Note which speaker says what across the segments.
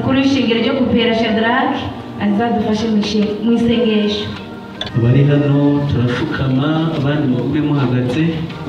Speaker 1: mukuru w'ishingiro ryo kupera shadaraki azadufashe mu ishe- mu isengesho
Speaker 2: abari hano turapfukama abandi mube muhagaze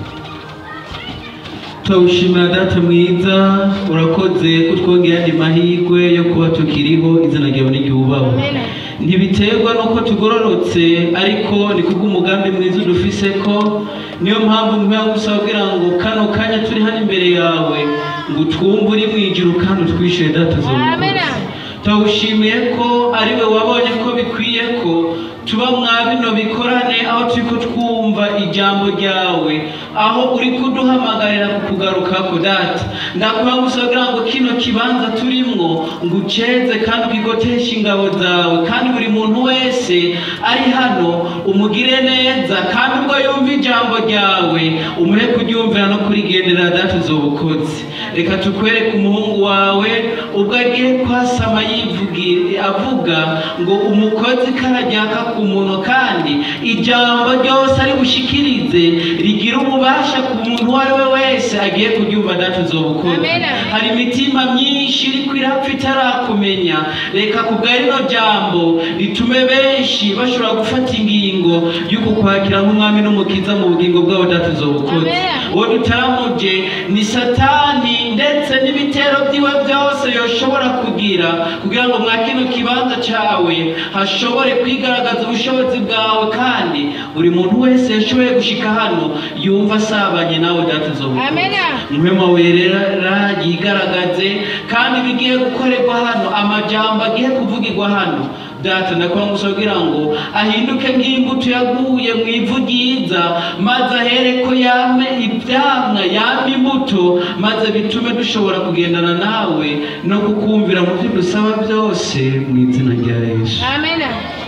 Speaker 2: turawushimira data mwiza urakoze kutwongera andi mahirwe yo kuba tukiriho izina ryawe n'iryubahwe ntibiterwa n'uko tugororotse ariko ni kubw'umugambi mwiza udufise ko niyo mpamvu nkwiye gusaba kugira ngo kano kanya turi hano imbere yawe ngo twumve uri mu ijuru kandi utwishyure data zo tawushimiye ko ari we wabonye ko bikwiye ko tuba mwa bino bikorane aho turi ko twumva ijambo ryawe aho uri kuduhamagarira kukugarukako data ndakuba gusagira ngo kino kibanza turimwo ngo uceze kandi ukigoteshe ingabo zawe kandi buri muntu wese ari hano umugire neza kandi ubwo yumva ijambo ryawe umuhe kuryumvira no kurigendera data uzobukoze reka tukwereke umuhungu wawe ubwo agiye kwasama yivugira avuga ngo umukozi karajyaka ku muntu kandi ijambo ryose ari bushikirize rigira ububasha ku muntu uwo ari we wese agiye kuryumva data uzobukoze
Speaker 1: Amen.
Speaker 2: hari imitima myinshi iri kwirapfa itarakumenya reka kubwa rino jambo ritume benshi bashobora gufata ingingo y'uko kwakira nk'umwami n'umukiza mu bugingo bwabo data uzobukoze
Speaker 1: Amen.
Speaker 2: uwo dutaramuje ni satani ndetse n'ibitero byiwe byose yoshobora kugira kugira ngo mwa kino kibanza cyawe hashobore kwigaragaza ubushobozi bwawe kandi buri muntu wese yashoboye gushika hano yumva asabanye nawe data uzobukoze
Speaker 1: Amen.
Speaker 2: muhema werera yigaragaze kandi bigiye gukorerwa hano amajambo agiye kuvugirwa hano data ndakwanga gusaba kugira ngo ahinduke nk'imbuto yaguye mu ivu ryiza maze ahere ko yame ibyamwa yame imbuto maze bitume dushobora kugendana nawe no kukumvira mu byo dusaba byose mu izina rya yesu
Speaker 1: amen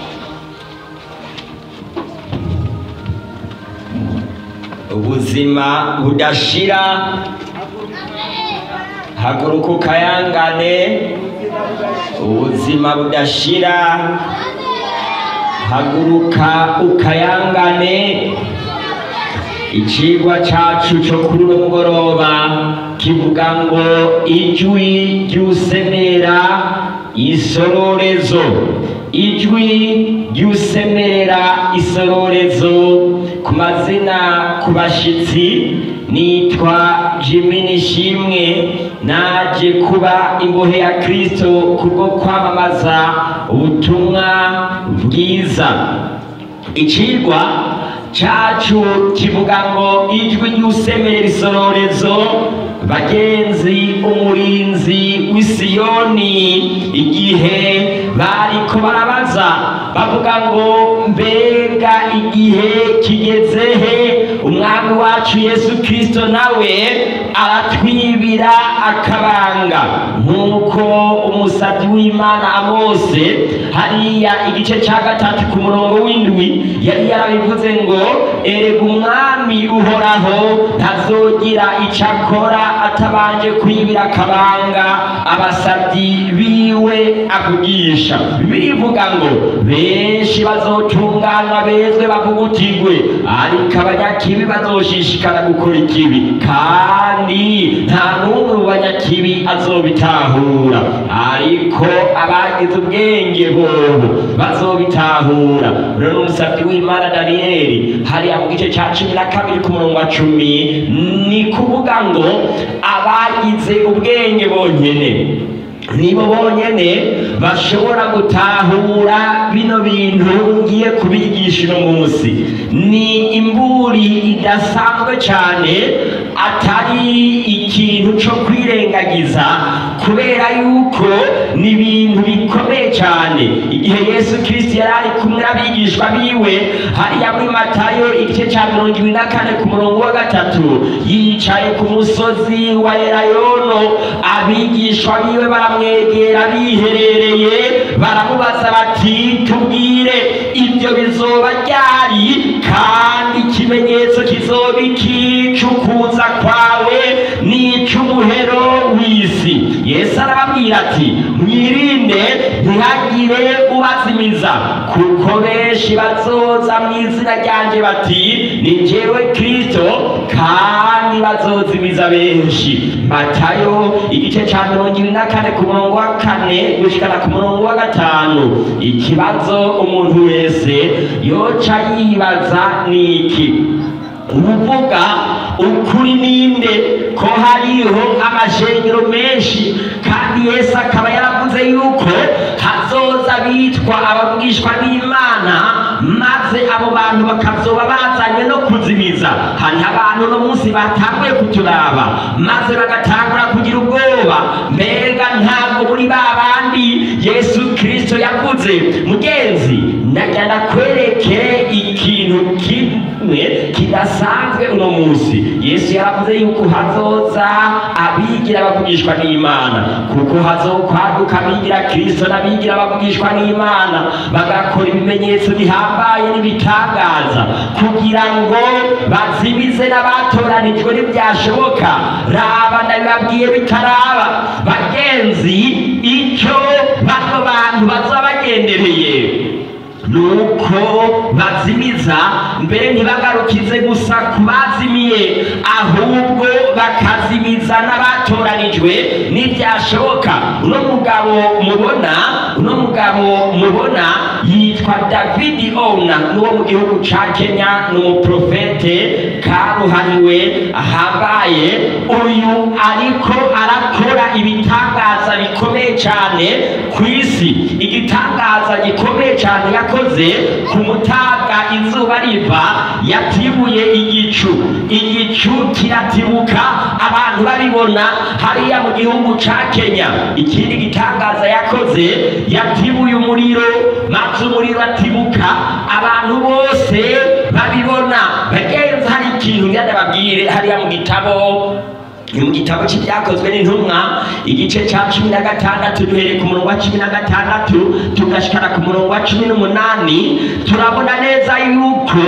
Speaker 3: ubuzima budashira haguruka ukayangane ubuzima budashira haguruka ukayangane icigwa cacu co kuri uno mugoroba kivuga ngo ijwi ry'usemera isororezo ijwi ry'usemera isororezo ku mazina ku bashitsi nitwa jimi nishimwe naje kuba imbohe ya kristo kubwo kwamamaza ubutumwa bwiza icigwa cacu kivuga ngo ijwi ry'usemera isororezo bagenzi umurinzi w'isiyoni igihe bariko barabaza bavuga ngo mbega igihe kigeze he umwami wacu yesu kristo nawe aratwibira akabanga nk'uko umusabyi w'imana amose hariya igice cya gatatu ku murongo w'indwi yari yarabivuze ngo erega umwami uhoraho ntazogira icyo akora atabanje kwibira akabanga abasabyi biwe avugisha birivuga ngo benshi bazotunganywa bezwe bavugutigwe ariko abanyakibi bazoshishikara gukora ikibi kandi nta n'umwe mu banyakibi azobitahura ariko abagize ubwenge bobo bazobitahura rero n'umusabyi w'imana daniyeli hariya mu gice cya cumi na kabiri ku murongo wa cumi ni kuvuga ngo abagize ubwenge bonyene nibo bonyene bashobora gutahura bino bintu ngiye kubigisha uno munsi ni imburi idasanzwe cyane atari ikintu cyo kwirengagiza kubera yuko ni ibintu bikomeye cyane igihe yesu kirisiti yari ari kumwe n'abigishwa biwe hariya muri matayo igice cya mirongo ibiri na kane ku murongo wa gatatu yicaye ku musozi wa erayono abigishwa biwe baramwegera biherereye baramubaza bati tubwire ibyo bizoba ryari kandi ikimenyetso kizoba iki cy'ukuza kwawe n'icy'umuhero wiwe ab'isi yesu arababwira ati mwirinde ntihagire ubazimiza kuko benshi bazoza mu izina ryanjye bati ni jyewe kristo kandi bazozimiza benshi matayo igice cya mirongo ibiri na kane ku murongo wa kane gushikana ku murongo wa gatanu ikibazo umuntu wese yoca yibaza ni iki uvuga ukuri ninde ko hariho amashengero menshi kandi yesu akaba yaravuze yuko hazoza bitwa abavugishwa n'imana maze abo bantu bakazoba bazanywe no kuzimiza hariho abantu uno munsi batanguye kuturaba maze bagatangura kugira ubwoba mbega ntabwo muri ba bandi yesu kirisito yavuze mugenzi najya nakwereke ikintu kimwe kidasanzwe uno munsi yesu yaravuze yuko hazoza abigira bavugishwa n'imana kuko hazokwaduka abigira kirisito n'abigira bavugishwa n'imana bagakora ibimenyetso bihambaye n'ibitangaza kugira ngo bazimize n'abatoranijwe ntibyashoboka raba ndabibabwiye bitaraba bagenzi icyo bano bantu bazaba bagendereye nuko bazimiza mbere ntibagarukize gusa ku bazimiye ahubwo bakazimiza n'abatoranijwe n'ibyashoboka uno mugabo mubona uno mugabo mubona yitwa davidi ona n'uwo mu gihugu ca kenya ni umuprofete karuhariwe ahambaye uyu ariko arakora ibitangaza bikomeye cyane ku isi igitangaza gikomeye cyane yakoze ku mutaga izuba riva yatibuye igicu igicu kiratibuka abantu babibona hariya mu gihugu ca kenya ikindi gitangaza yakoze yatibuye umuriro maze umuriro atibuka abantu bose babibona bagenzi hari ikintu ngenda babwire hariya mu gitabo ni mu gitabo cy'ibyakozwe n'intumwa igice cya cumi na gatandatu duhereye ku murongo wa cumi na gatandatu tugashikana ku murongo wa cumi n'umunani turabona neza yuko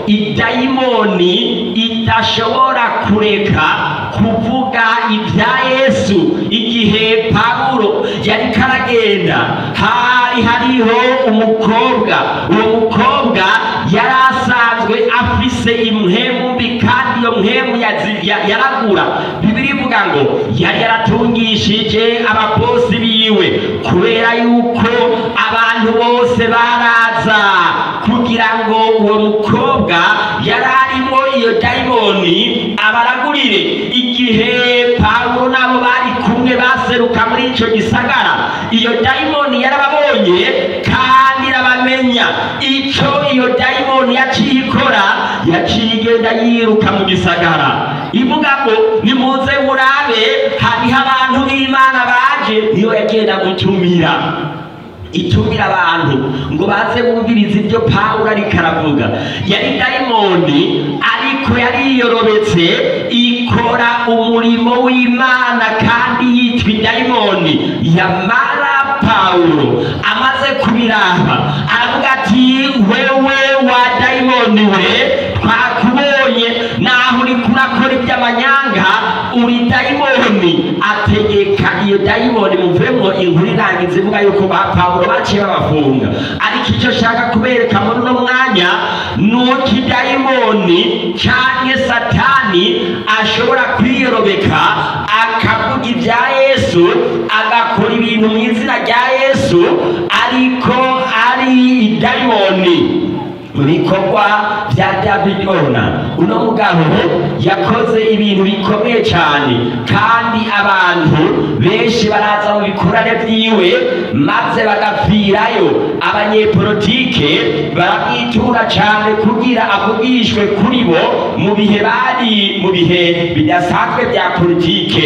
Speaker 3: idayimoni idashobora kureka kuvuga ibya yesu igihe pawulo yari karagenda hari hariho umukobwa uwo mukobwa yari asanzwe afise impwemu mbi kandi iyo mpwemu yazi- ya- yaragura bibiri ivuga ngo yari yaratungishije ababosi biwe kubera yuko abantu bose baraza kugira ngo uwo mukobwa yari arimo iyo dayimoni abaragurire igihe pawulo nabo bari kumwe baseruka muri icyo gisagara iyo dayimoni yarababonye kandi irabamenya icyo iyo dayimoni yaciye ikora yaciye igenda yiruka mu gisagara ivuga ngo nimuze murabe hariho abantu b'imana baje niyo yagenda gutumira itumira abantu ngo baze bumvirize ibyo pawulo ariko aravuga yari dayimoni ariko yari yiyorobetse ikora umurimo w'imana kandi yitwa idayimoni yamara pawulo amaze kubiraba aravuga ati wewe wa dayimoni we twakubonye naho uri kurakora iby'amanyanga uri dayimoni ategeka iyo dayimoni muvemo inkuru irangiza ivuga yuko ba pawulo baciye babafunga ariko icyo ashaka kubereka muri uno mwanya ni uko idayimoni cyangwa satani ashobora kwiyorobeka akavuga ibya yesu agakora ibintu mu izina rya yesu ariko ari idayimoni mu bikorwa bya david ona uno mugabo yakoze ibintu bikomeye cyane kandi abantu benshi baraza mu bikorane byiwe maze bagapfirayo abanyepolitike baramwitura cyane kugira avugishwe kuri bo mu bihe bari mu bihe bidasanzwe bya politike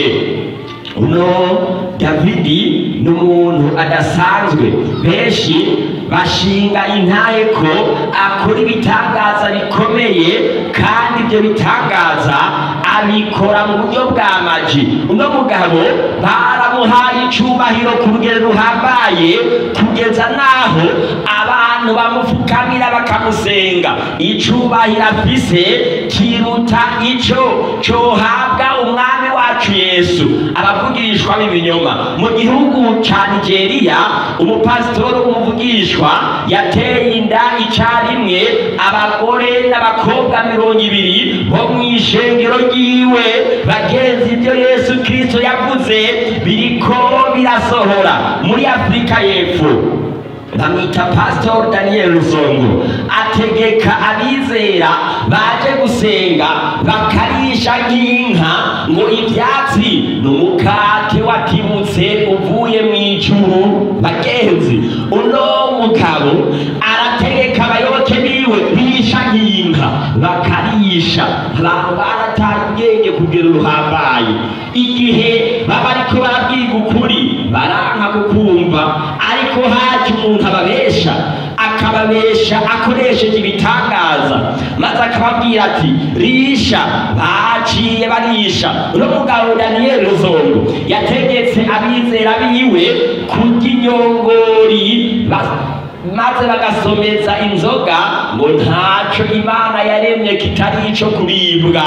Speaker 3: uno davidi ni umuntu adasanzwe benshi bashinga intahe ko akora ibitangaza bikomeye kandi ibyo bitangaza abikora mu buryo bwa maji uno mugabo baramuhaye icubahiro ku rugero ruhambaye kugeza n'aho abantu bamupfukamira bakamusenga icubahiro afise kiruta ico cohabwa umwami wa wacu yesu abavugishwa b'ibinyoma mu gihugu ca nigeria umupasitori w'umuvugishwa yateye inda icarimwe abagore n'abakobwa mirongo ibiri bo mu ishengero ryiwe bagenzi ibyo yesu kristo yavuze biriko birasohora muri afurika y'epfo bamwita pasitori daniel ruzongo ategeka abizera baje gusenga bakarisha nk'inka ngo ibyatsi ni umukate watibutse uvuye mu ijuru bagenzi uno mugabo arategeka abayoboke biwe bisha nk'inka bakarisha abantu barataye ubwenge kugera uruhambaye igihe baba ariko barabwiga ukuri baranka kukumva ariko haje umuntu ababesha akababesha akoresheje ibitangaza maze akababwira ati risha baciye barisha uno mugabo daniyeli ruzongo yategetse abizera biwe kurya inyongori ba- maze bagasomeza inzoga ngo ntaco imana yaremye kitari ico kuribwa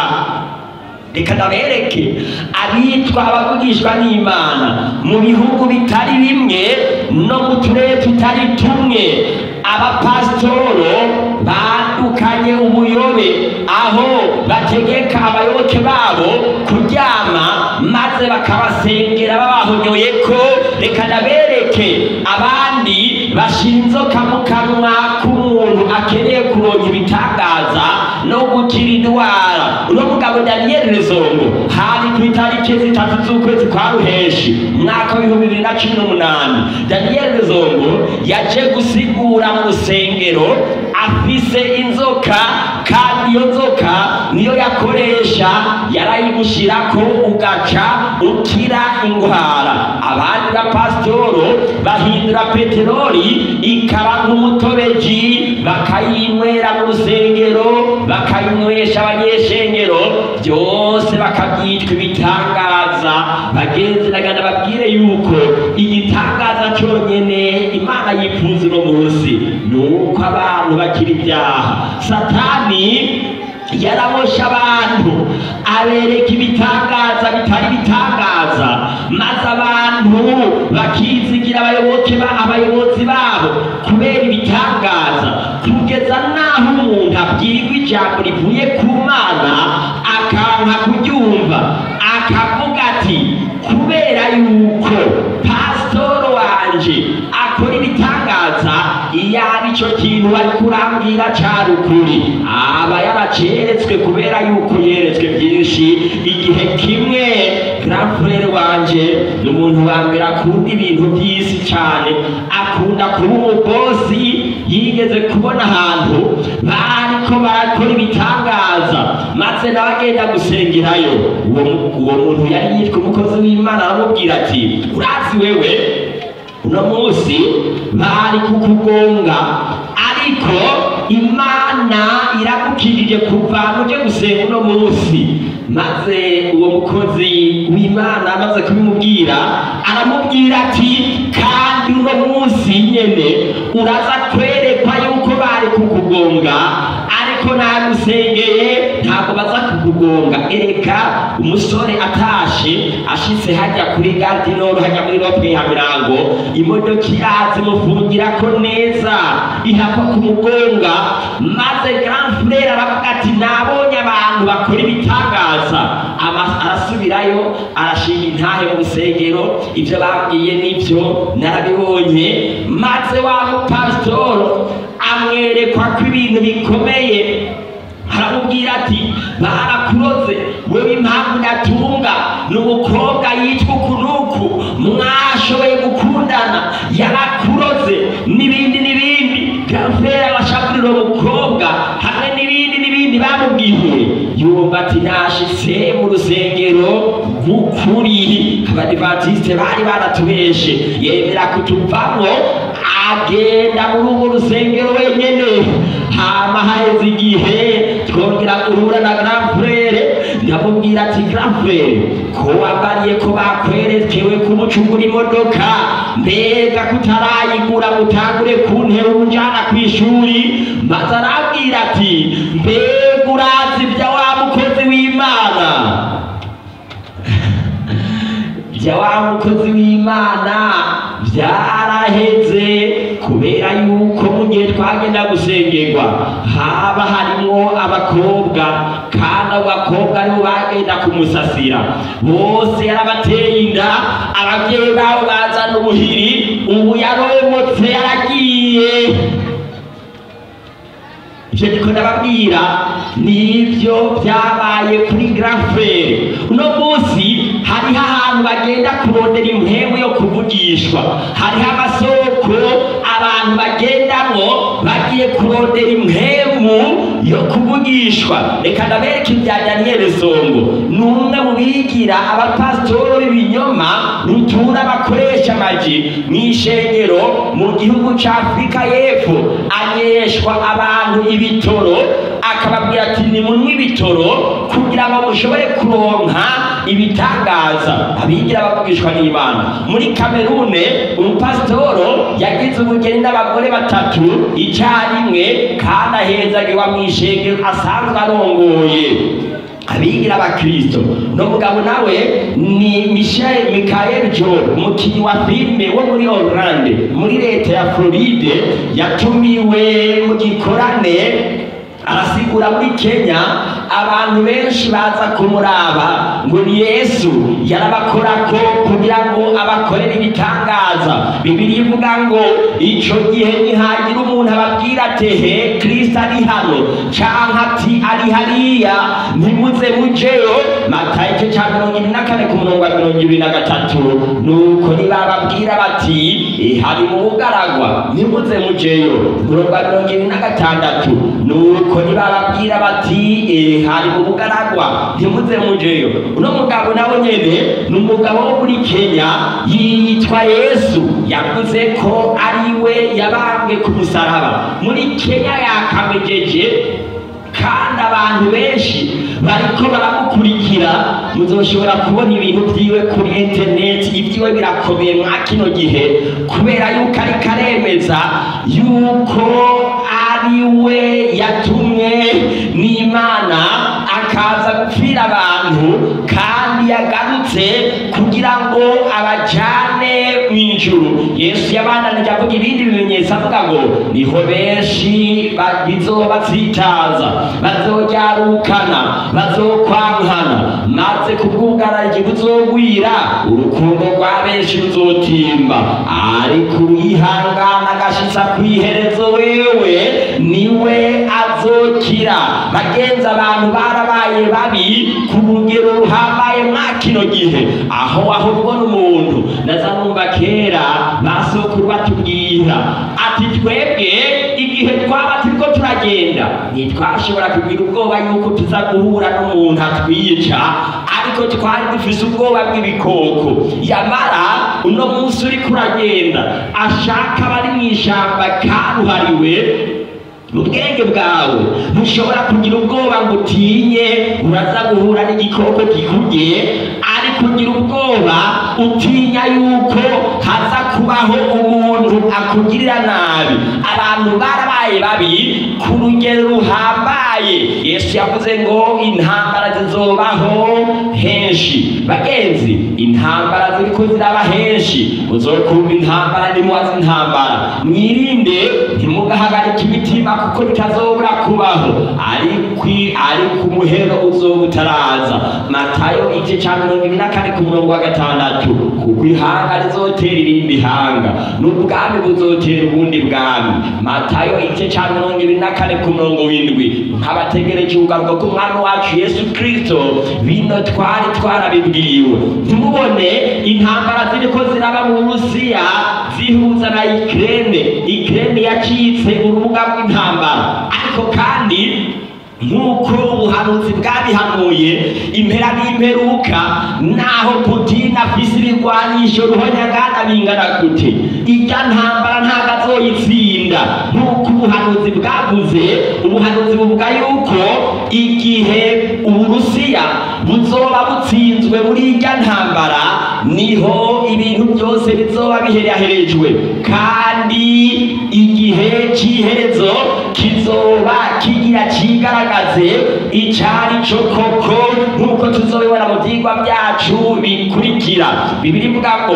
Speaker 3: reka ndabereke abitwa abavugishwa n'imana mu bihugu bitari bimwe no mu turere tutari tumwe abapasitoro badukanye ubuyobe aho bategeka abayoboke babo kuryama maze bakabasengera babahonyoye ko reka ndabereke abandi bashira inzoka mu kanwa k'umuntu akeneye kuronka ibitangaza no gukira indwara uno mugabo daniyeli rezongo hari ku itariki zitatu z'ukwezi kwa ruheshi umwaka w'ibihumbi bibiri na cumi n'umunani daniyeli rezongo yaje gusigura mu rusengero afise inzoka kandi iyo nzoka niyo yakoresha yarayigushirako ugaca ukira indwara abandi bapasitoro bahindura peteroli ikaba nk'umutobeji bakayinywera mu rusengero bakayinywesha abanyeshengero byose bakabyitwa ibitangaza bagenzi nagana babwire yuko igitangaza cyonyene imana yifuza uno munsi ni uko abantu bakira ibyaha satani yarabosha abantu abereka ibitangaza bitari ibitangaza maze abantu bakizigira abayoboke ba abayobozi babo kubera ibitangaza kugeza n'aho umuntu abwirwa ijambo rivuye ku mana akanka kuryumva akavuga ati kubera yuko pasitoro wanje akora ibitangaza iyo ari cyo kintu bari kurambwira cyari ukuri aba yaraceretswe kubera yuko yeretswe byinshi igihe kimwe grandfrere wanje ni umuntu wa mbere akunda ibintu by'isi cyane akunda kuba umubosi yigeze kubona ahantu bariko barakora ibitangaza maze nawe agenda gusengerayo uwo uwo muntu yari yitwa umukozi w'imana aramubwira ati urazi wewe uno munsi bari kukugonga ariko imana iragukirije kuva muje gusenga uno munsi maze uwo mukozi w'imana amaze kubimubwira aramubwira ati kandi uno munsi nyene uraza kwerekwa yuko bari kukugonga ariko nagusengeye ntabwo baza kukugonga ereka umusore atashe ashitse hajya kuri gardinoro hajya muri rope ya mirango imodoka iraza imufungirako neza ihakwa kumugonga maze grand frere aravuga ati nabonye abantu bakora ibitangaza Ama- arasubirayo arashinga intahe mu rusengero ibyo babwiye nibyo narabibonye maze wa mupasitoro amwerekwa ko ibintu bikomeye aramubwira ati barakuroze wewe impamvu natunga ni umukobwa yitwa ukunuku mwashoboye gukundana yarakuroze n'ibindi n'ibindi gafera abashakirira umukobwa hamwe n'ibindi n'ibindi bamubwiye yumva ati nashitse mu rusengero rw'ukuri abadivantisite bari baratubeshe yemera kutuvamwo agenda muri urwo rusengero wenyene hama haheze igihe twongera guhura na grand frere ndamubwira ati grand frere ko wambariye ko bakwerekewe kumucungura imodoka mbega kutarayigura mutangure kuntera unjana ku ishuri maze arabwira ati mbega urazi bya wa mukozi w'imana bya wa mukozi w'imana byaraheze kubera yuko mu gihe twagenda gusengerwa haba harimo abakobwa kandi abo bakobwa aribo bagenda kumusasira bose yarabateye inda ababyeyi babo bazana ubuhiri ubu yaromotse yaragiye icyo ndiko ndababwira nibyo byabaye kuri grafere uno munsi hariho ahantu bagenda kurondera impemu yo kuvugishwa hariho amasoko abantu bagendamo bagiye kurondera impemu yo kuvugishwa reka ndabereke ibya daniyeli songo ni umwe mu bigira abapasitori b'ibinyoma rutura bakoresha amaji mu ishengero mu gihugu cya afurika y'epfo anyeshwa abantu ibitoro akababwira ati nimunywe ibitoro kugira ngo mushobore kuronka ibitangaza abigira bavugishwa n'imana muri kamerune umupasitoro yagize ubugeni n'abagore batatu icyarimwe kandi ahezagiwa mu ishengero asanzwe arongoye abigira abakristo no mugabo nawe ni michel michael jor umukinnyi wa filime wo muri orlande muri leta ya floride yatumiwe mu gikorane arasigura muri kenya abantu benshi baza kumuraba ngo ni yesu yarabakorako kugira ngo abakorere ibitangaza bibiri ivuga ngo ico gihe nihagira umuntu ababwira ati he kristo ari hano canke ati ari hariya ntimuze mujeyo matayo igice ca mirongo ibiri na kane ku murongo wa mirongo ibiri na gatatu nuko nibababwira bati "Eh, hari mu bugaragwa ntimuze mujeyo umurongo wa mirongo ibiri na gatandatu nuko nibababwira bati "Eh, hari mu bugaragwa ntimuze mujeyo uno mugabo nawe nyene ni umugabo wo muri kenya yitwa yesu yavuze ko ari we yabambwe ku musaraba muri kenya yakamejeje kandi abantu benshi bariko baramukurikira muzoshobora kubona ibintu vyiwe kuri interineti ivyiwe birakomeye mwa kino gihe kubera yuko ariko aremeza yuko ari we yatumwe n'imana akaza gupfira abantu kandi yagarutse kugira ngo abajane mu ijuru yesu yabandanije avuga ibindi bimenyetso avuga ngo niho benshi ba- bizobatsitaza bazoryarukana bazokwankana maze kubwugararyi buzogwira urukundo rwa benshi ruzotimba ariko uyihangana agashitsa kw'iherezo wewe niwe azokira bagenzi abantu barabaye babi ku rugero ruhambaye mwa kino gihe aho aho ubona umuntu naza numva kera basokuru batubwira ati twebwe igihe twaba turiko turagenda ntitwashobora kugira ubwoba yuko tuza guhura n'umuntu atwica ariko twari dufise ubwoba bw'ibikoko yamara uno munsi uriko uragenda ashaka abari mu ishamba karuhariwe mu bwenge bwawe ntushobora kugira ubwoba ngo utinye uraza guhura n'igikoko kikurye ariko ugira ubwoba utinya yuko haza kubaho umuntu akugirira nabi abantu barabaye babi ku rugero ruhambaye yesu yavuze ngo intambara zizobaho henshi bagenzi intambara ziriko ziraba henshi uzokumva intambara nimuwazi intambara mwirinde ntimugahagarike imitima kuko bitazobura kubaho ariko ariko umuhero uzoba utaraza matayo igice ca mirongo ibiri na kane ku murongo wa gatandatu kuko ihanga rizotera irindi hanga n'ubwami buzotera ubundi bwami matayo igice ca mirongo ibiri na kane ku murongo w'indwi nk'abategereje ugaruka k'umwami wacu yesu kristo bino twari twarabibwiwe ntimubone intambara ziriko ziraba mu burusiya zihuza na ikirene ikirene yacitse urubuga rw'intambara ariko kandi nk'uko ubuhanuzi bwabihanuye impera n'imperuka naho putin afise ibigwanisho ruhonyangana bingana gute irya ntambara ntabwo azoyitsinda nk'uko ubuhanuzi bwavuze ubuhanuzi buvuga yuko igihe uburusiya buzoba butsinzwe muri irya ntambara niho ibintu byose bizoba bihereherejwe kandi igihe cy'iherezo kizoba kigira kigaragaze icyari cyo koko nk'uko tuzobibona mu byigwa byacu bikurikira bibiri ivuga ngo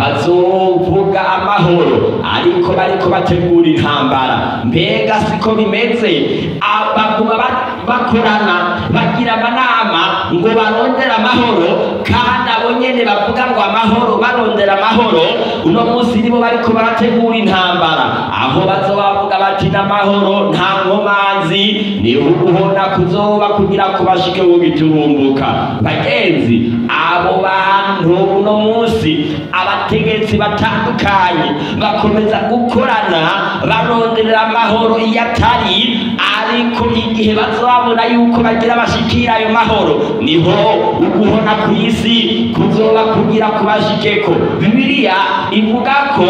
Speaker 3: bazovuga amahoro ariko bariko bategura intambara mbega siko bimeze Ah, baguma ba- bakorana bagira amanama ngo barondere amahoro kandi abo nyene bavuga ngo amahoro barondera amahoro uno munsi nibo bariko barategura intambara aho bazoba bavuga bati n'amahoro nta nkomanzi niho uguhona kuzoba kugira ngo bashike wo giturumbuka bagenzi abo bantu uno munsi abategetsi batandukanye bakomeza gukorana baronderera amahoro iyo atari ariko igihe bazabona yuko bagira bashikira ayo mahoro niho uguhona ku isi kuzoba kugira kubashikeko bibiliya ivuga ko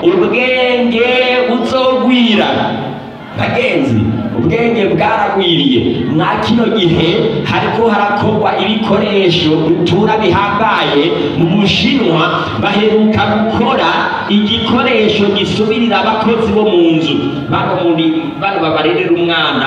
Speaker 3: ubwenge buzogwira bagenzi ubwenge bwaragwiriye mwa kino gihe hariko harakorwa ibikoresho rutura bihambaye mu bushinwa baheruka gukora igikoresho gisubirira abakozi bo mu nzu bano muri bano babarerera umwana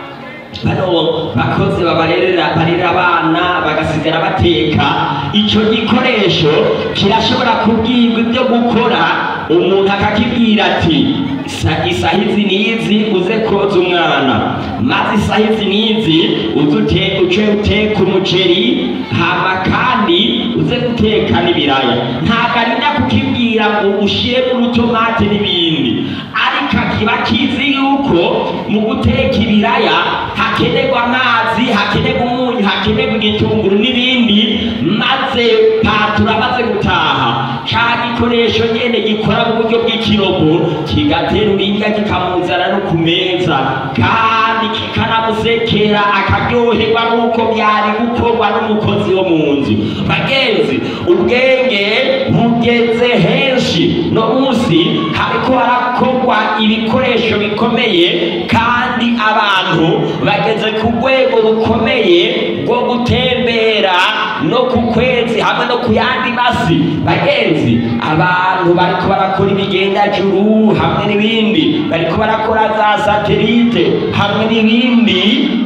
Speaker 3: bano bakozi babarerera barera abana bagasigara bateka icyo gikoresho kirashobora kubwirwa ibyo gukora umuntu akakibwira ati "Isa- isaha izi n'izi uze koza umwana maze isaha izi n'izi uze ute- uce uteka umuceri hama kandi uze guteka n'ibiraya ntabwo arinda kukibwira ngo ushiremo urutomate n'ibindi ariko kiba kizi yuko mu guteka ibiraya hakenerwa amazi hakenerwa umunyu hakenerwa igitunguru n'ibindi maze patura amaze gutaha ca gikoresho nyene gikora mu buryo bw'ikirobo kigaterura indya kikamuzana no ku meza kandi kikanamusekera akaryoherwa n'uko byari gukorwa n'umukozi wo mu nzu bagenzi ubwenge bugeze henshi no munsi hariko harakorwa ibikoresho bikomeye kandi abantu bageze ku rwego rukomeye rwo gutembera no ku kwezi hamwe no ku yandi masi bagenzi abantu bariko barakora ibigendajuru hamwe n'ibindi bariko barakora za satelite hamwe n'ibindi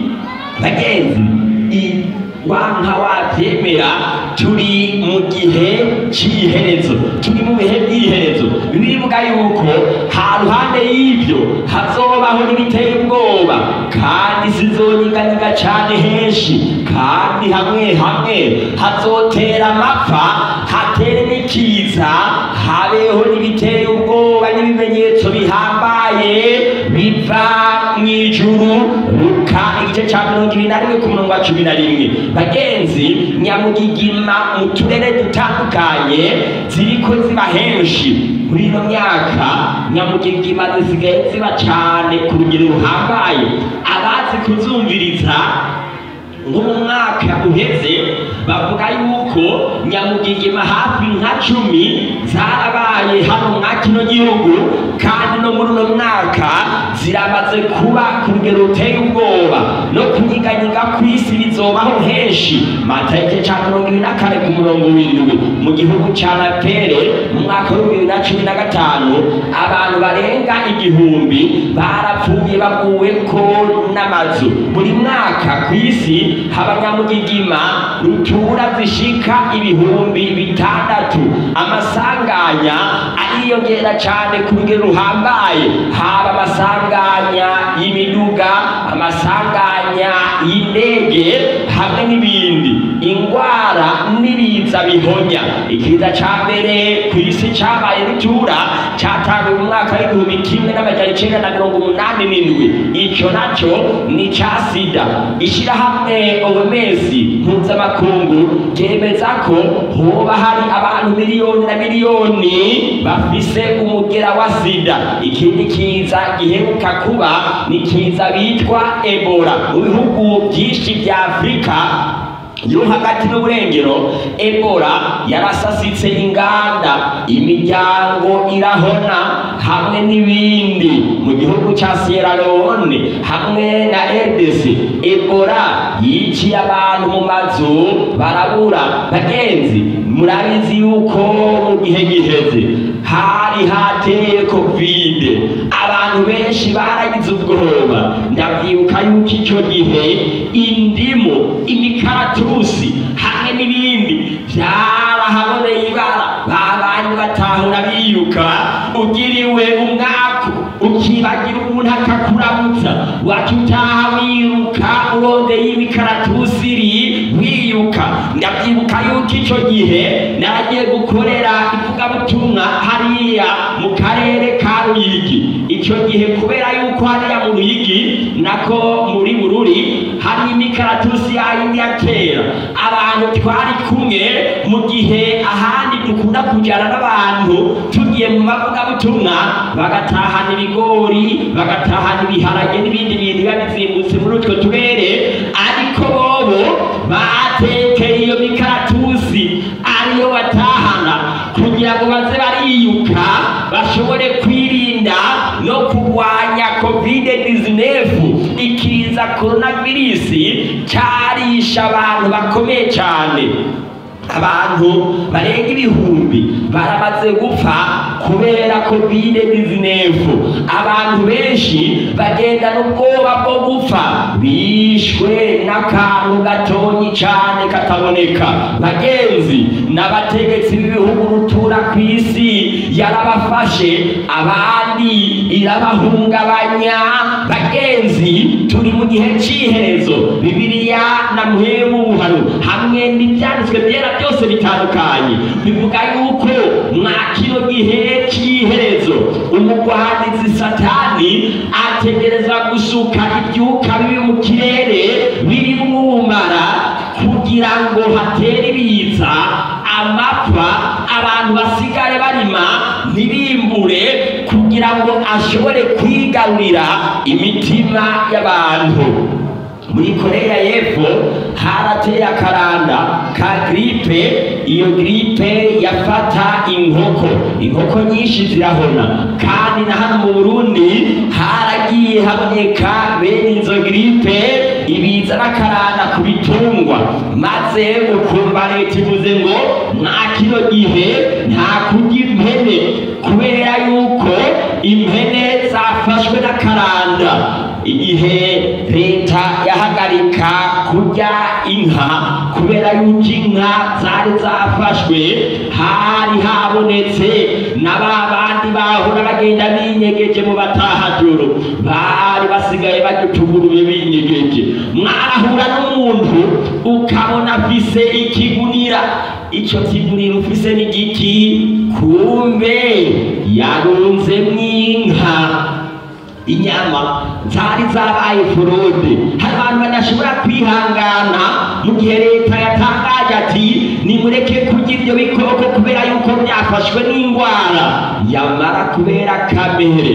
Speaker 3: bagenzi i- wanka wabyemera turi mu gihe cy'iherezo turi mu bihe by'iherezo birivuga yuko ha ruhande y'ibyo hazobaho n'ibiteye ubwoba kandi zizonyiganyiga cyane henshi kandi hamwe hamwe hazotera amapfa hatere n'ikiza habeho n'ibiteye ubwoba n'ibimenyetso bihambaye biva mu ijuru luka igice cya mirongo ibiri na rimwe ku murongo wa cumi na rimwe bagenzi nyamugigima mu turere dutandukanye ziriko ziba henshi muri ino myaka nyamugigima zisigaye ziba cyane ku rugero ruhambaye abazi kuzumviriza nko mu mwaka uheze bavuga yuko nyamugigima hafi nka cumi zarabaye hano mwa kino gihugu kandi no muri uno mwaka ziramaze kuba ku rugero ruteye ubwoba no kunyiganyiga ku isi bizobaho henshi matariki cya mirongo ibiri na kane ku murongo w'indwi mu gihugu cya napere mu mwaka w'ibihumbi bibiri na cumi na gatanu abantu barenga igihumbi barapfuye baguwe ko n'amazu buri mwaka ku isi haba nyamugigima rutura zishika ibihumbi bitandatu amasanganya ariyongera cyane ku rugero ruhambaye haba amasanganya y'imiduga amasanganya y'indege hamwe n'ibindi indwara n'ibiza bihonya ikiza cya mbere ku isi cyabaye rutura cyatangiwe mu mwaka w'igihumbi kimwe n'amajyana icyenda na mirongo umunani n'indwi icyo nacyo ni icya sida ishyirahamwe omesi mpuzamakungu ryemeza ko hoba hari abantu miliyoni na miliyoni bafise umugera wa sida ikindi kiza giheruka kuba ni kiza bitwa ebola mu bihugu byinshi bya afurika yo hagati n'uburengero ebola yarasasitse inganda imiryango irahona hamwe n'ibindi mu gihugu cya sierra leone hamwe na rdc ebola yiciye abantu mu mazu barabura bagenzi murabizi yuko mu gihe giheze hari icyo gihe indimu imikaratusi hamwe n'ibindi byarahaboneye ibara babanye batahura biyuka ugiriwe umwaku ukibagira umuntu akakuramutsa waca utaha wiruka urondeye imikaratusi iri wiyuka ndabyibuka yuko icyo gihe naragiye gukorera ivugabutumwa hariya mu karere ka ruyigi icyo gihe kubera yuko hariya mu ruyigi nako muri bururi hari imikaratusi yayindi ya kera abantu twari kumwe mu gihe ahandi dukunda kujyana n'abantu tugiye mu mavugabutumwa bagatahana ibigori bagatahana ibiharage n'ibindi bintu biba bizimbutse muri utwo turere ariko bobo batekeye iyo mikaratusi ariyo batahana kugira ngo baze bariyuka bashobore kwirinda no kurwanya kovide 19 ikiza koronavirisi cyarisha abantu bakomeye cyane abantu barenga ibihumbi baramaze gupfa kubera kovide 19 abantu benshi bagendana ubwoba bwo gupfa bishwe n'akantu gatonyi cyane kataboneka bagenzi n'abategetsi b'ibihugu rutura ku isi yarabafashe abandi irabahungabanya bagenzi turi mu gihe cy'iherezo bibiliya na muhemu buhano hamwe n'ibyanditswe byera byose bitandukanye bivuga yuko mwa kino gihe cy'iherezo umugwanizi satani ategereza gusuka ibyuka bibi mu kirere biri mwumara kugira ngo hatere ibiza amapfa abantu basigare barima ntibimbure kugira ngo ashobore kwigarurira imitima y'abantu muri koreya y'epfo harateye akaranda ka giripe iyo giripe yafata inkoko inkoko nyinshi zirahona kandi na hano mu burundi haragiye haboneka bene izo giripe ibiza n'akaranda ku bitungwa maze ukumva leta ivuze ngo nta kino gihe nta kurya impene kubera yuko impene zafashwe n'akaranda igihe leta yahagarika kurya inka kubera yuko inka zari zafashwe hari habonetse na ba bandi bahora bagenda binyegeje mu batahajoro bari basigaye bagitugurube binyegeje mwarahura n'umuntu ukabona afise ikigunira icyo kigunira ufise n'igiti kumbe yarunzemwo inka inyama zari zabaye forode hari abantu badashobora kwihangana mu gihe leta yatangaje ati nimureke kurya ibyo bikoko kubera yuko byafashwe n'indwara yamara kubera kamere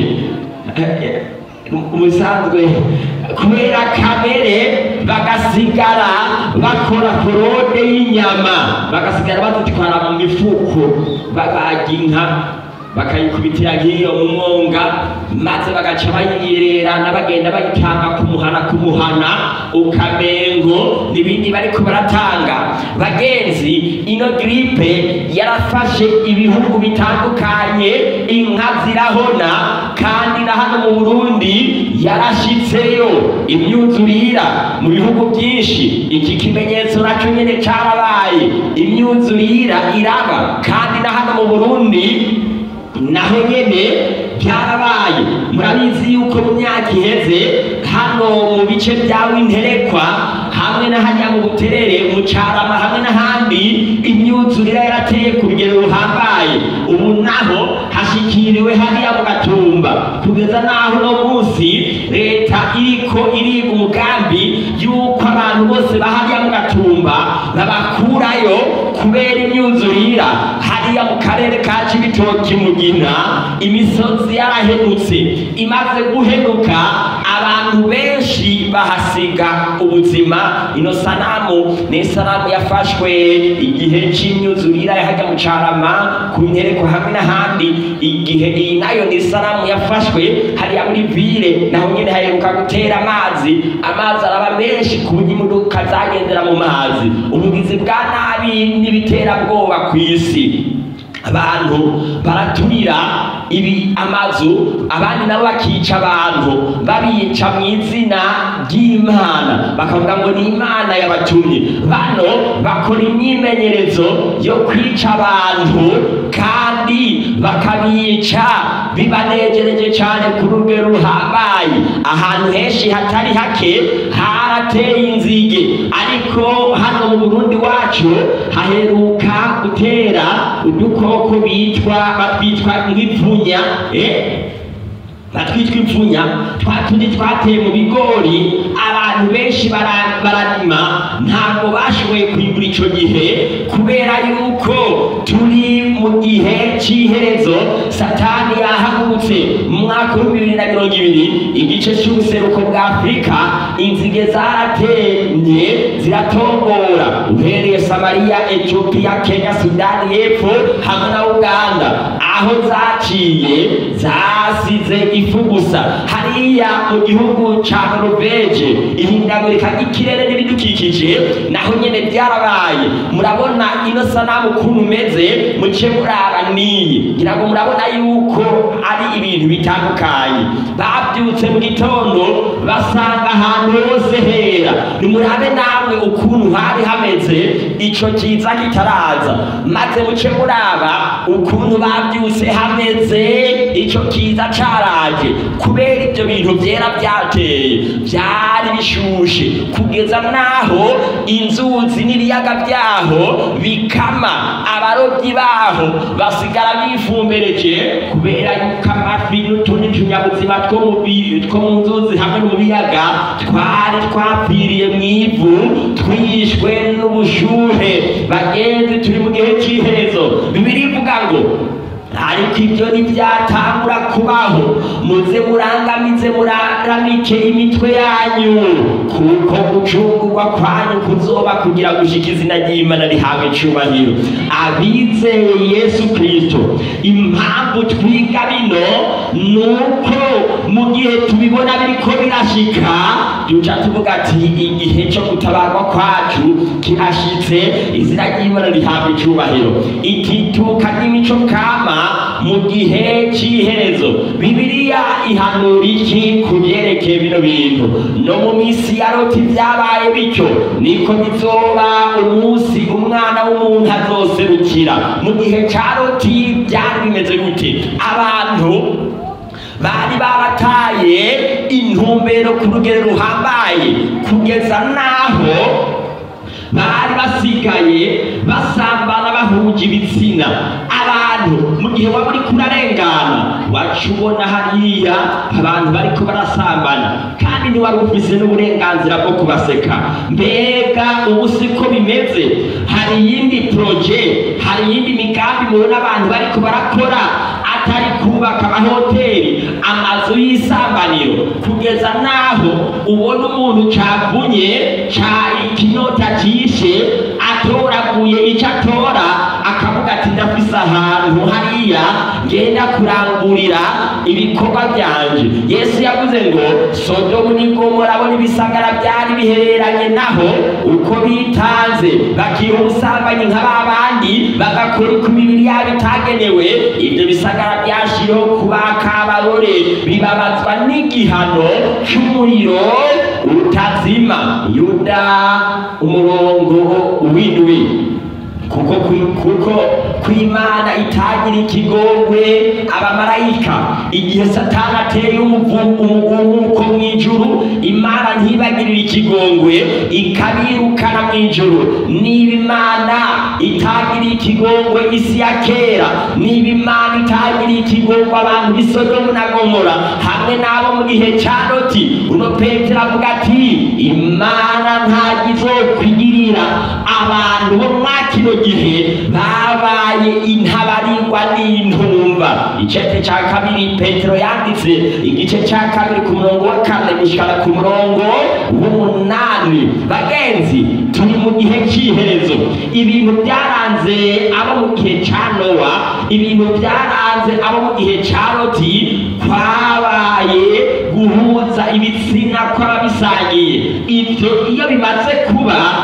Speaker 3: ubusanzwe kubera kamere bagasigara bakora forode y'inyama bagasigara bazitwara mu mifuko babaga inka bakayikubitira nk'iyo mu mwonga maze bagaca bayirerana bagenda bayitanga kumuhana kumuhana ukamengo n'ibindi bariko baratanga bagenzi ino gripe yarafashe ibihugu bitandukanye inka zirahona kandi na hano mu burundi yarashitseyo imyuzurira mu bihugu byinshi iki kimenyetso nacyo nyene carabaye imyuzurira iraba kandi na hano mu burundi naho nyene byarabaye murabizi yuko mu myaka iheze hano mu bice bya winterekwa hamwe na hajya mu buterere mu carama hamwe n'ahandi imyuzurire yarateye ku rugero ruhambaye ubu naho hashikiriwe hariya mu gatumba kugeza naho uno munsi leta iriko iriga umugambi yuko abantu bose bahariya mu gatumba babakurayo kubera imyuzurira hariya mu karere ka cibitoki mugina imisozi yarahenutse imaze guhenuka abantu benshi bahasiga ubuzima ino sanamu ni isanamu yafashwe igihe c'imyuzurira yahajya mu carama ku ntereko hamwe n'ahandi igihe iyi nayo ni isanamu yafashwe hariya muri vile naho nyene haheruka gutera amazi amazi araba menshi ku buryo imodoka zagendera mu mazi ubugizi bwa nabi n'ibiterabwoba ku isi abantu baraturira ibi amazu abandi nabo bakica abantu babica mu izina ry'imana bakavuga ngo ni imana yabatumye bano bakora imyimenyerezo yo kwica abantu kandi bakabica bibanejereje cyane ku rugero ruhambaye ahantu henshi hatari hake harateye inzige ariko hano mu burundi wacu haheruka gutera udukoko bitwa batwitwa nk'ipfunya eh? batwitwa impfunya twa tundi twateye mu bigori abantu benshi bara- bararima ntabwo bashoboye kwimbura icyo gihe kubera yuko turi mu gihe cy'iherezo satani yahagurutse mu mwaka w'ibihumbi bibiri na mirongo ibiri igice cy'ubuseruko bwa afurika inzige zaratemye ziratongora uhereye samariya etiyopiya kenya sudani y'epfo hamwe na uganda aho zaciye zasize ifu gusa hariya mu gihugu ca noruveje ihindagurika ry'ikirere n'ibidukikije naho nyene byarabaye murabona ino sanamu ukuntu umeze muce muraba niyi ngira ngo murabona yuko ari ibintu bitandukanye babyutse mu gitondo basanga ahantu hose hera nimurabe namwe ukuntu hari hameze ico kiza kitaraza maze muce muraba ukuntu babyutse hameze ico kiza caraje kubera ibyo bintu byera byateye byari bishushe kugeza naho inzuzi n'ibiyaga byaho bikama abarobyi baho basigara bifumbereje kubera yuko amafi n'utundi tunyabuzima two mu bi- two mu nzuzi hamwe no mu biyaga twari twapfiriye mu ivu twishwe n'ubushuhe bagenzi turi mu gihe cy'iherezo bibiri ivuga ngo ariko ibyo ntibyatangura kubaho muze murangamize muraramike imitwe yanyu kuko gucungurwa kwanyu kuzoba kugira gushika izina ry'imana rihawe icubahiro abizeye yesu kristo impamvu twiga bino ni uko mu gihe tubibona biriko birashika duca tuvuga ati igihe cyo gutabarwa kwacu kirashitse izina ry'imana rihabwa icubahiro itituka ry'imico kama mu gihe cy'iherezo bibiliya ihanura iki ku byerekeye bino bintu no mu minsi ya loti byabaye bityo niko bizoba umunsi umwana w'umuntu azoserukira mu gihe cya loti byari bimeze gute abantu bari barataye intumbero ku rugero ruhambaye kugeza n'aho bari basigaye basambana bahuje ibitsina abantu mu gihe waba uriko urarengana waca ubona hariya abantu bariko barasambana kandi ntiwari ufise n'uburenganzira bwo kubaseka mbega ubu siko bimeze hari iyindi proje hari iyindi migambi mubona abantu bariko barakora atari kubaka amahoteli amazu y'isambaniro kugeza n'aho ubona umuntu cavunye ca ikinyota cishe atoraguye ico atora akavuga ati ndafise ahantu hariya ngenda kurangurira ibikorwa byanje yesu yavuze ngo sodomu n'igomora bo n'ibisagara byari bihereranye naho uko bitanze bakiha ubusambanyi nka ba bandi bagakora uko imibiri yabo itagenewe ibyo bisagara byashiriho kubaka abarore bibabazwa n'igihano cy'umuriro utazima yuda umurongo w'indwi kuko kwi- kuko kw'imana itagira ikigongwe abamarayika igihe satani ateye umuvu- umugumuko mu ijuru imana ntibagirire ikigongwe ikabirukana mu ijuru niba imana itagiriye ikigongwe isi ya kera niba imana itagiriye ikigongwe abantu b'i Sodomu na gomora hamwe n'abo mu gihe cya loti uno petero avuga ati imana ntabwo izokwigirira abantu bo mwa kino gihe babaye intabarirwa n'intumva icete cya kabiri petero yanditse igice cya kabiri ku murongo wa kane gushikana ku murongo w'umunani bagenzi turi mu gihe cy'iherezo ibintu byaranze abo mu gihe cya nowa ibintu byaranze abo mu gihe cya loti kwabaye guhuza ibitsina kw'ababisangiye ibyo iyo bimaze kuba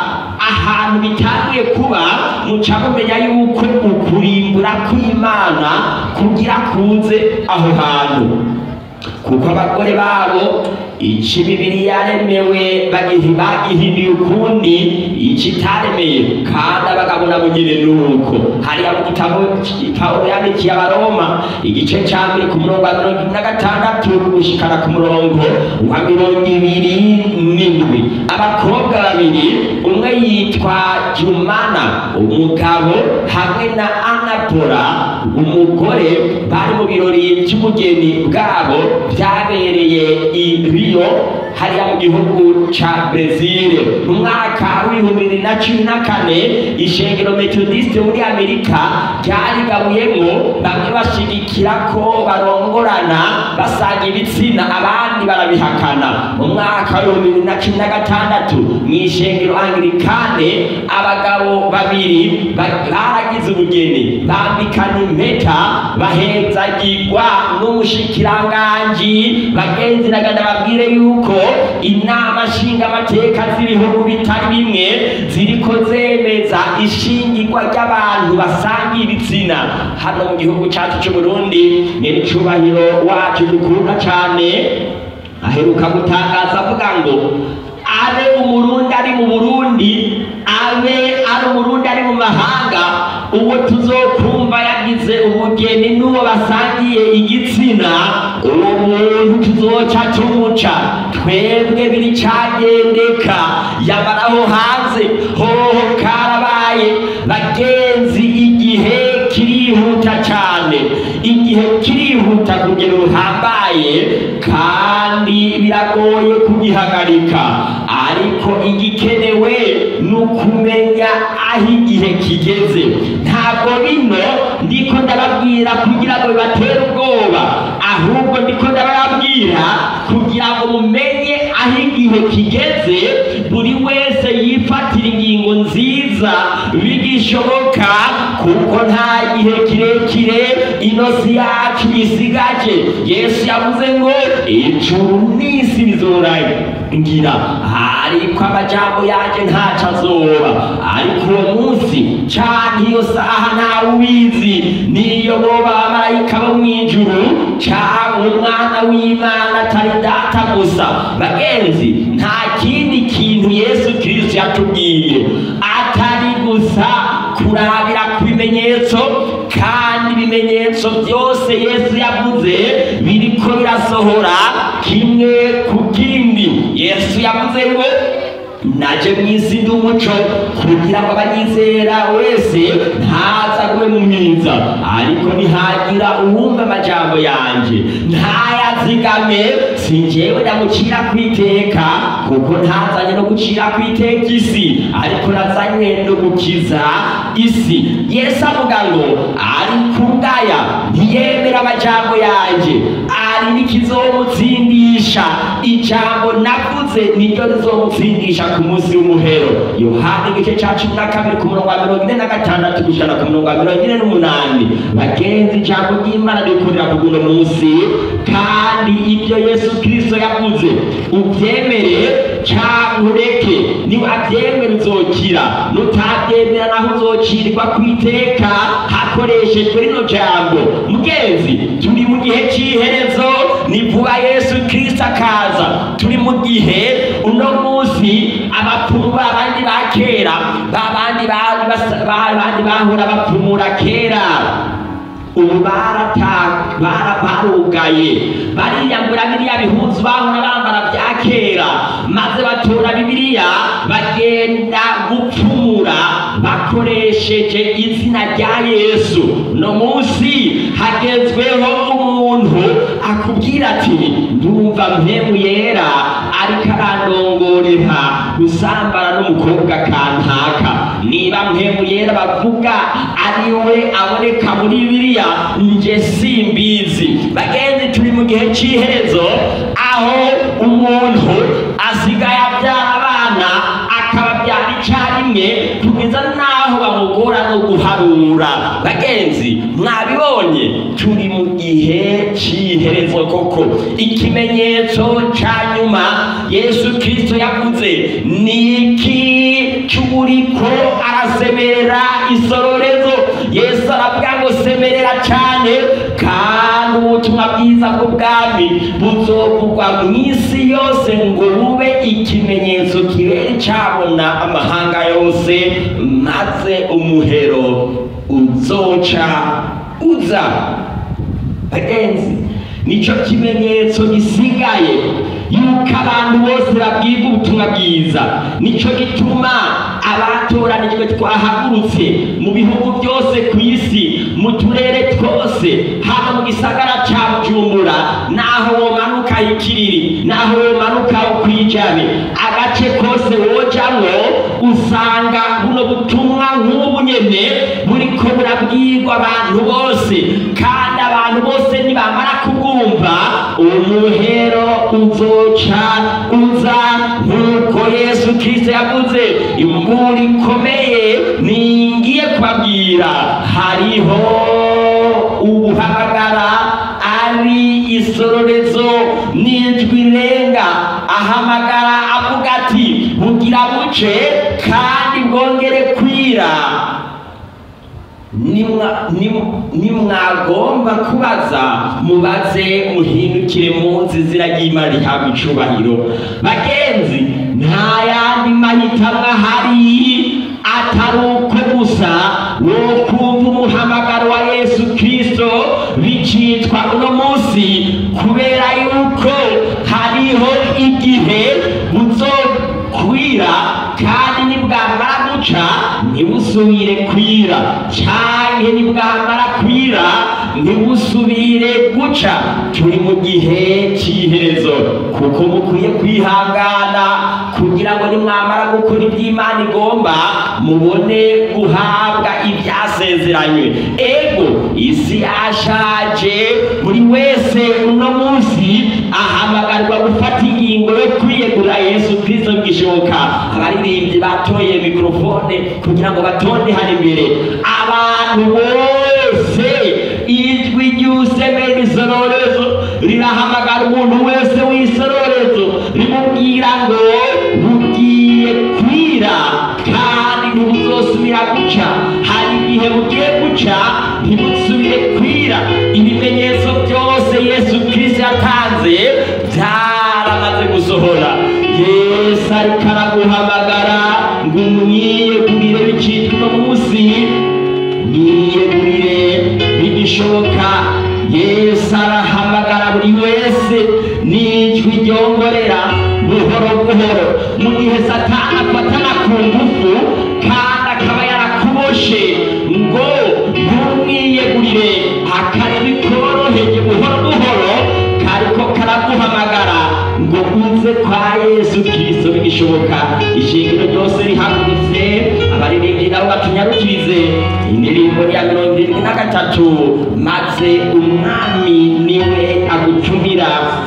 Speaker 3: ahantu bitangiye kuba muca mumenya yuko ukurimbura kw'imana kugira kuze aho hantu kuko abagore babo ici bibiri yaremewe bagihi bagihinduye ukundi ici itaremeye kandi abagabo nabo nyine nuko hariya mu gitabo pawulo yandikiye abaroma igice ca mbere ku murongo wa mirongo ine na gatandatu gushikana ku murongo wa mirongo ibiri n'indwi abakobwa babiri umwe yitwa jumana umugabo hamwe na anapora umugore bari mu birori by'umugeni bwabo byabereye i Rio hariya mu gihugu ca Brazil mu mwaka w'ibihumbi bibiri na cumi na kane ishengero metodiste muri amerika ryarigabuyemo bamwe bashigikira ko barongorana basanga ibitsina abandi barabihakana mu mwaka w'ibihumbi bibiri na cumi na gatandatu mu ishengero anglikane abagabo babiri ba- baragize ubugeni bambikana impeta bahezagirwa n'umushikiranganji bagenzi naganda babwire yuko inama nshingamateka z'ibihugu bitari bimwe ziriko zemeza ishingirwa ry'abantu basangiye ibitsina hano mu gihugu cyacu cy'uburundi nyiricubahiro wacu dukunda cyane aheruka gutangaza avuga ngo abe umurundi ari mu burundi abe ari umurundi ari mu mahanga uwo tuzokumva yagize ubugeni n'uwo basangiye igitsina uwo muntu tuzoca tumuca twebwe biri cagendeka yabaraho hanze hoho karabaye bagenzi igihe kirihuta cyane igihe kirihuta kugera ruhambaye kandi biragoye kugihagarika ariko igikenewe ni ukumenya aho igihe kigeze ntabwo bino ndiko ndababwira kugira ngo bibatere ubwoba ahubwo ndiko ndababwira kugira ngo mumenye aho igihe kigeze buri wese yifatira ingingo nziza bigishoboka kuko nta gihe kirekire inosi yacu isigaje yesu yavuze ngo ijuru n'isi bizorangira ariko amajambo yanjye ntaco azoba ariko uwo munsi canke iyo saha ntawe ubizi niyo boba abamarayika bo mw'ijuru canke umwana w'imana atari data gusa bagenzi nta kindi kintu yesu kristo yatubwiye atari gusa kurabira ku bimenyetso kandi ibimenyetso byose yesu yavuze biriko birasohora kimwe ku kindi yesu yavuze ngo naje mu isi ndi umuco kugira ngo abanyizera wese ntaza agume mu mwiza ariko nihagira uwumva amajambo yanjye ntayazigame si njyewe ndamucira ku iteka kuko ntazanye no gucira ku iteka isi ariko nazanywe no gukiza isi yesu avuga ngo ari kungaya ntiyemera amajambo yanjye ari n'ikizomutsindisha ijambo navuze niryo rizomutsindisha ku munsi w'umuhero yohana igice cya cumi na kabiri ku murongo wa mirongo ine na gatandatu gushyira ku murongo wa mirongo ine n'umunani bagenzi ijambo ry'imana rikurira ku guno munsi kandi ibyo yesu kirisito yavuze ubyemere cyangwa ureke niba abyemera uzokira nutabyemera naho uzocirirwa ku iteka hakoreshejwe rino jambo mugenzi turi mu gihe cy'iherezo ni vuba yesu kirisito akaza turi mu gihe uno munsi abapfumu babandi ba kera babandi bari basa- babandi bahora bapfumura kera ubu barata- bara- barugaye bariyambura biriya bihuzu bahora bambara bya kera maze batora bibiliya bagenda gupfumura bakoresheje izina rya yesu no munsi hagezweho umuntu akubwira ati ndumva mpemu yera ariko arandongorera gusambana n'umukobwa kantaka niba mpemu yera bavuga ari we aboneka muri bibiliya nje simbizi bagenzi turi mu gihe cy'iherezo aho umuntu asigaye abyara abana akababyara icyarimwe kugeza n'aho bamugora no guharura bagenzi mwabibonye turi mu gihe cy'iherezo koko ikimenyetso cya nyuma yesu kirisito yavuze ni iki ico uriko arasemerera isororezo yesu aravuga ngo semerera cyane kandi ubutumwa bwiza bw'ubwami buzovugwa mu isi yose ngo bube ikimenyetso kibere cyabona amahanga yose maze umuhero uzoca uza bagenzi nicyo kimenyetso gisigaye yuko abantu bose babwirwa ubutumwa bwiza nicyo gituma abatoranijwe twahagurutse mu bihugu byose ku isi mu turere twose hano mu gisagara cya bujumbura naho womanuka ikiriri naho womanuka ukwijabe agace kose wojamwo usanga buno butumwa nk'ubu nyene buriko burabwirwa abantu bose kandi abantu bose nibamara kubwumva umuhero uzoca uza nk'uko yesu kirisito yavuze imbura ikomeye ningiye kubabwira hariho ubuhamagara ari isororezo n'ijwi renga ahamagara avuga ati bugira buce kandi bwongere kwira nimwa- nim- nimwagomba kubaza mubaze muhindukire munsi izina ry'imana rihabwa icubahiro bagenzi nta yandi mahitamwo ahari atari uko gusa wo kumva umuhamagaro wa yesu kirisito bicitwa uno munsi kubera yuko hariho igihe buzokwira kandi nibwamara guca ntibusubire kwira canke nibwamara kwira ntibusubire guca turi mu gihe c'iherezo kuko mukwiye kwihangana kugira ngo nimwamara gukora iby'imana igomba mubone guhabwa ibyasezeranywe ego isi yashaje buri wese uno munsi ahamagarwa gufata ingingo yo kwiyegura yesu kristo gishoboka abaririmbyi batoye mikorofone kugira ngo batonde hano imbere abantu bose ijwi ry'usemera isororezo rirahamagara umuntu wese w'isororezo rimubwira ngo bugiye kwira kandi ntibuzosubira guca hari igihe bugiye guca ntibusubire kwira ibimenyetso byose yesu kirisito yatanze byaramaze gusohora yesu ariko araguhamagara ngo umwiyegurire bicitwa uno munsi mwiyegurire bigishoboka yesu arahamagara buri wese n'ijwi ryongorera buhoro buhoro mu gihe satani afatana ku ngufu kandi akaba yarakuboshe ngo ntumwiyegurire akajwi koroheje buhoro buhoro kariko karaguhamagara ngo uze kwa yesu kirisito bigishoboka ishingiro ryose rihagurutse abaririmbyi nabo batunyarukirize indirimbo ya mirongo irindwi na gatatu maze umwami niwe agutumira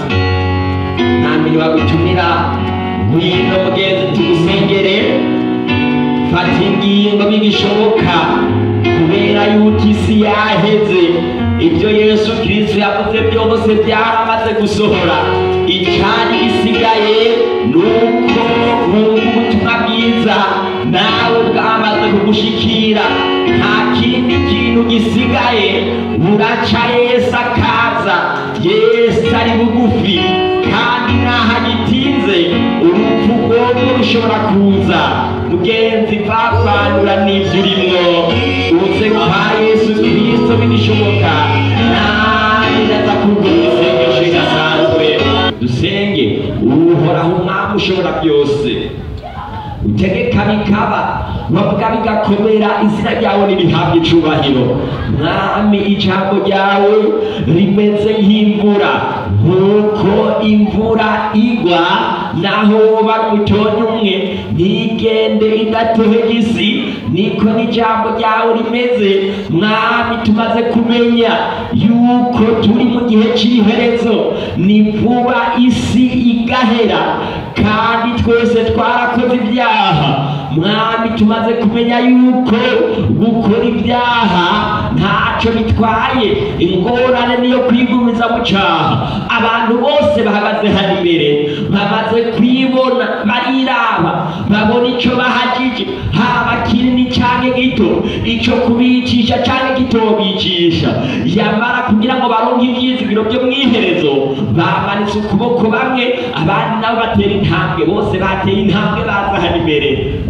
Speaker 3: mwami niwe agutumira ngwino mugenzi tugusengere fata ingingo bigishoboka kubera yuko isi yaheze ibyo yesu kirisito yavuze byose byaramaze gusohora icyari gisigaye ni uko wumva ubutumwa bwiza nawe bwamaze kugushikira nta kindi kintu gisigaye buraca yesu akaza yesu ari bugufi kandi naho agitinze urupfu rwomwo rushobora kuza mugenzi vavanura n'ibyo urimwo uze kwa yesu kirisito bigishoboka nanjye ndaza kugura isengesho ridasanzwe dusenge uhoraho umwami ushobora byose utegeka bikaba wavuga bigakomera izina ryawe nirihabwa icubahiro mwami ijambo ryawe rimeze nk'imvura nk'uko imvura igwa naho woba umutonyi umwe ntigende idatohega isi niko n'ijambo ryawe rimeze mwami tumaze kumenya yuko turi mu gihe cy'iherezo ni vuba isi igahera kandi twese twarakoze ibyaha mwami tumaze kumenya yuko gukora ibyaha ntacyo bitwaye ingorane niyo kwigumiza mu cyaha abantu bose bahagaze hano imbere bamaze kwibona bariraba babona icyo bahagije haba kinini cyangwa gito icyo kubicisha cyangwa kitobicisha yamara kugira ngo baronke ibyizigiro byo mu iherezo bamanitse ukuboko bamwe abandi nabo batera intambwe bose bateye intambwe baza hano imbere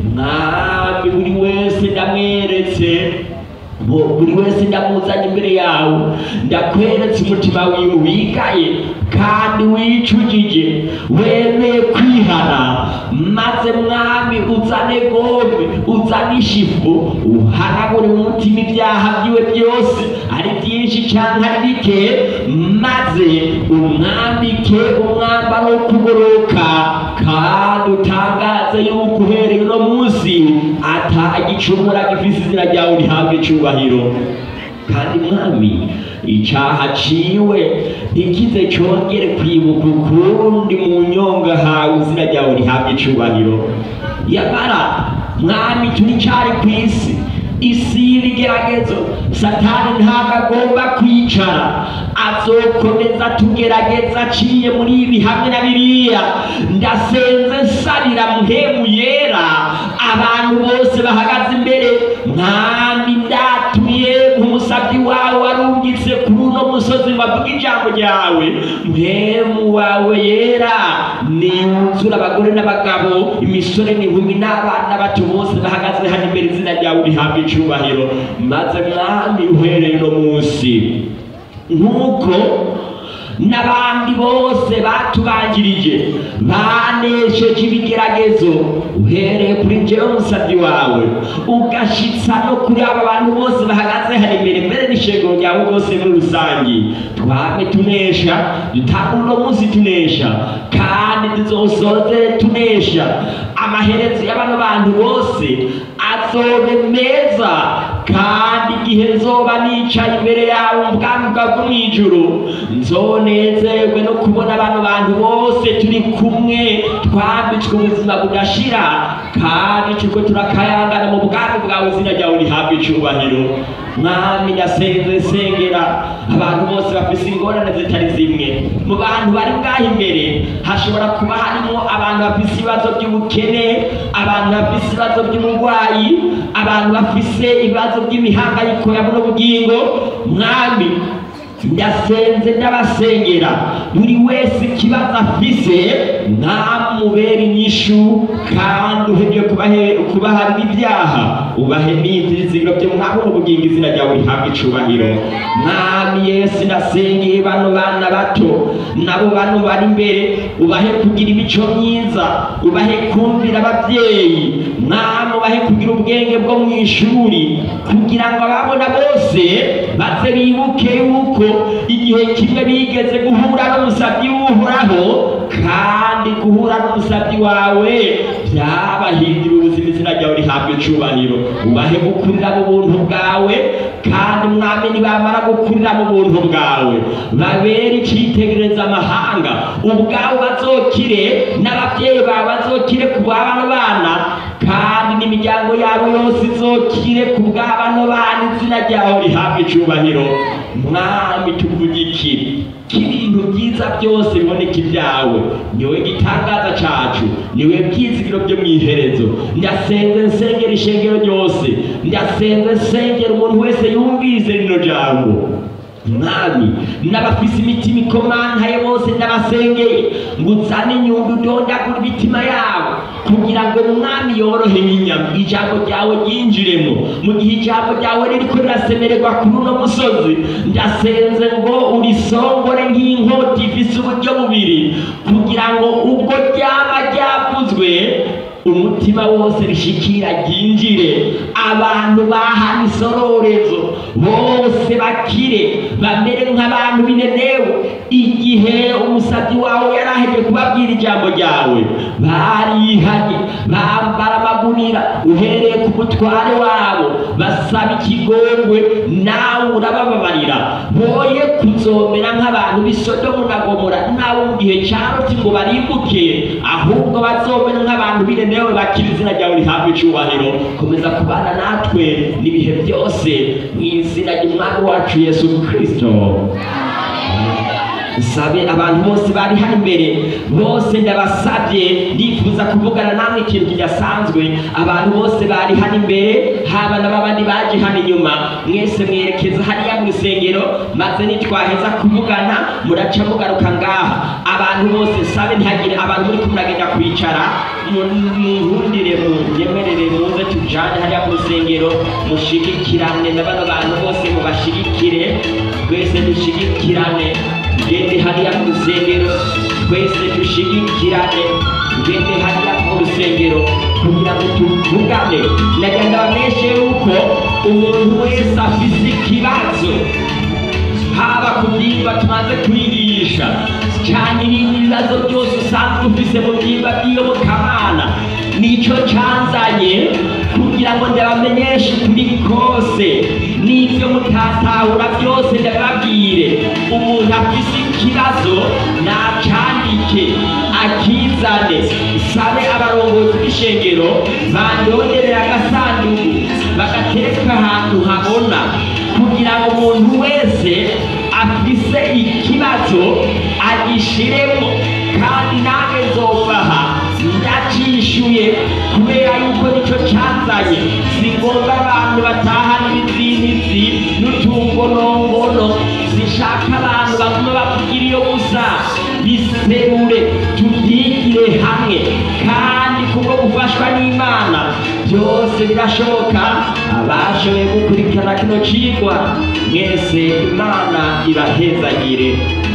Speaker 3: mwami buri wese ndamweretse Bo- buri wese ndamuzanye imbere yawe ndakweretse umutima wiwe wigaye kandi wicujije wemeye kwihana maze mwami uzane gome uzane ishifu uhanagure mu mutima ibyaha byiwe byose ari byinshi cyangwa ari bike maze umwambike umwambaro wo kugoroka kandi utangaze yuko uhereye uno munsi atagicumura gifise izina ryawe rihabwa icubahiro kandi mwami icyaha ciwe ntikize cyongere kwibuka ukundi mu nyonga hawe izina ryawe rihabwa icubahiro yamara mwami turi cyari ku isi isi y'ibigeragezo satani ntabwo agomba kwicara azokomeza tugerageza aciye muri ibi hamwe na biriya ndasenze nsabira muhemu yera abantu bose bahagaze imbere mwami ndatuye umusabyi wawe warungitse kuri uno musozi ngo avuge ijambo ryawe muhemu wawe yera niwuzura abagore n'abagabo imisore n'inkumi n'abana bato bose bahagaze hano imbere izina ryawe rihabwa icubahiro maze mwami uhereye uno munsi nk'uko n'abandi bose batubanjirije banesheje ibigeragezo uhereye kuri njyewe umusabyi wawe ugashitsa no kuri aba bantu bose bahagaze hano imbere mbere n'ishengero ryawe rwose muri rusange twame tunesha dutanga uno munsi tunesha kandi tuzosoze tunesha amaherezo y'abano bantu bose azobe meza kandi igihe nzoba nicaye imbere yawe mu bwami bwawe bwo mu ijuru nzonezerwe no kubona bano bantu bose turi kumwe twambitswe ubuzima budashira kandi turiko turakayangana mu bwami bwawe izina ryawe rihabwa icubahiro mwami ndasenze sengera abantu bose bafise ingorane zitari zimwe mu bantu bari bwaho imbere hashobora kuba harimo abantu bafise ibibazo by'ubukene abantu bafise ibibazo by'uburwayi abantu bafise ibibazo by'imihangayiko ya buno bugingo mwami ndasenze ndabasengera buri wese ikibazo afise ntamubere inyishu kandi uhebye kubahe- kubaharira ibyaha ubahe n'ibyizigiro byo mwami ubugingo izina ryawe rihabwa icubahiro mwami yesu ndasengeye bano bana bato nabo bano bari imbere ubahe kugira imico myiza ubahe kumvira ababyeyi mwami ubahe kugira ubwenge bwo mu ishuri kugira ngo ababona bose baze bibuke yuko igihe kimwe bigeze guhura n'umusabyi w'uhoraho kandi guhura n'umusabyi wawe byabahindura ubuzima izina ryawe rihabwa icubahiro ubahe gukurira mu buntu bwawe kandi mwami nibamara gukurira mu buntu bwawe babere icyitegereza amahanga ubwabo bazokire n'ababyeyi bawe bazokire ku bw'abano bana kandi n'imiryango yabo yose izokire ku bw'abano bana izina ryawe rihabwa icubahiro mwami tuvugikire k'ibintu byiza byose biboneka ibyawe niwe gitangaza cacu niwe byizigiro byo mu iherezo ndasenze nsengera ishengero ryose ndasenze nsengera umuntu wese yumvise rino jambo mwami n'abafise imitima ikomantaye bose ndabasengeye ngo uzane inyundo udondagura imitima yabo kugira ngo umwami yorohe n'inyama ijambo ryawe ryinjiremo mu gihe ijambo ryawe ririko rirasemererwa kuri uno musozi ndasenze ngo urisongore nk'inkota ifise uburyo bubiri kugira ngo ubwo ryaba ryavuzwe umutima wose rishikira ryinjire abantu bahana isororezo bose bakire bamere nk'abantu binenewe igihe umusabyi wawe yaraheje kubabwira ijambo ryawe barihanye bambara amagunira uhereye ku mutware wabo basaba ikigongwe nawe urabababarira boye kuzomera nk'abantu b'isodomu na gomora nawe mu gihe cyaroti ngo barimbuke ahubwo bazomera nk'abantu binenewe bakira izina ryawe rihabwa icubahiro komeza kubana natwe n'ibihe byose mu izina ry'umwami wacu yesu kristo sabe abantu bose bari hano imbere bose ndabasabye ndifuza kuvugana namwe ikintu kidasanzwe abantu bose bari hano imbere haba n'abandi baje hano inyuma mwese mwerekeza hariya mu rusengero maze nitwaheza kuvugana muraca mugaruka ngaha abantu bose sabe ntihagire abantu muri kumuragenda kwicara muhundire munyemerere muze tujane hariya mu rusengero mushigikirane na bano bantu bose mubashigikire twese dushigikirane ngende hariya mu rusengero twese dushigikirane ngende hariya mu rusengero kugira ngo tuvugane nagira ngo abamenyeshe yuko umuntu wese afise ikibazo haba ku byimba tumaze kwigisha cyane ibindi bibazo byose usanzwe ufise mu byimba by'iyobokamana nicyo cyanzanye kugira ngo ndabamenyeshe ukuri kose n'ibyo mutatahura byose ndababwire umuntu afise ikibazo nacandike akizane sabe abarongozi b'ishengero bandonderera agasanduku bagatereka ahantu habona kugira ngo umuntu wese afise ikibazo agishiremo kandi nange nzobaha ndacishuye kubera yuko nicyo cyanzanye sigomba abantu batahana ibizinizi n'utungonongono zishaka abantu baguma bavugira iyo gusa biserure tubyigire hamwe kandi kubwo gufashwa n'imana byose birashoboka abashoboye gukurikirana kino cigwa mwese imana ibahezagire